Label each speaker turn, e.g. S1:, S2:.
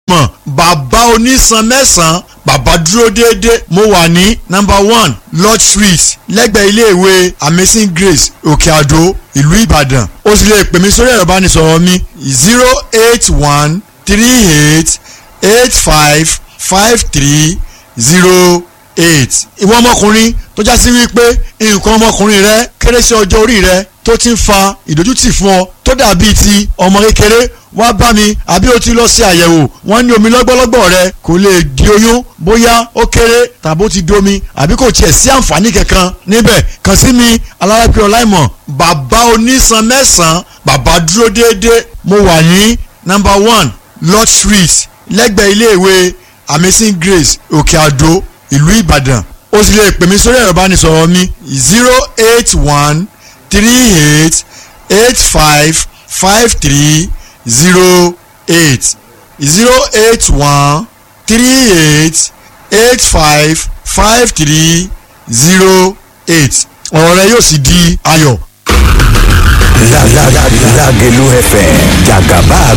S1: mọ̀ bàbá onísan mẹ́sàn-án bàbá dúró déédéé mo wà ní number one lodge street lẹ́gbẹ̀ẹ́ iléèwé amazing grace òkè àdó ìlú ìbàdàn o sì lè pè mí sórí ẹ̀rọ ìbánisọ̀rọ̀ mi zero eight one three eight eight five five three zero eight. ìwọ ọmọkùnrin tó já sí wípé nǹkan ọmọkùnrin rẹ kéré sí ọjọ́ orí rẹ tó ti ń fa ìdójútì fún ọ tó dàbí ti ọmọ kékeré wá bá mi àbí o ti lọ sí àyẹ̀wò wọ́n ní omi lọ́gbọ́lọ́gbọ́ rẹ kò lè di oyún bóyá ó kéré tàbí ó ti di omi àbí kò tiẹ̀ sí àǹfààní kankan níbẹ̀ kàn sí mi alárápẹ́ ọláìmọ̀ bàbá onísan mẹ́sàn-án bàbá dúró déédéé mo wà ní number one lodge street lẹ́gbẹ̀ẹ́ iléèwé amazing grace òkè àdó ìlú ìbàdàn o sì lè pè mí sórí ẹ̀rọ ìbánisọ̀rọ̀ mi zero eight one three eight eight five five three zero eight zero eight one three eight eight five five three zero eight ọ̀rọ̀ rẹ yóò sì di ayọ̀.
S2: Lágẹ̀lú FM jàgàbá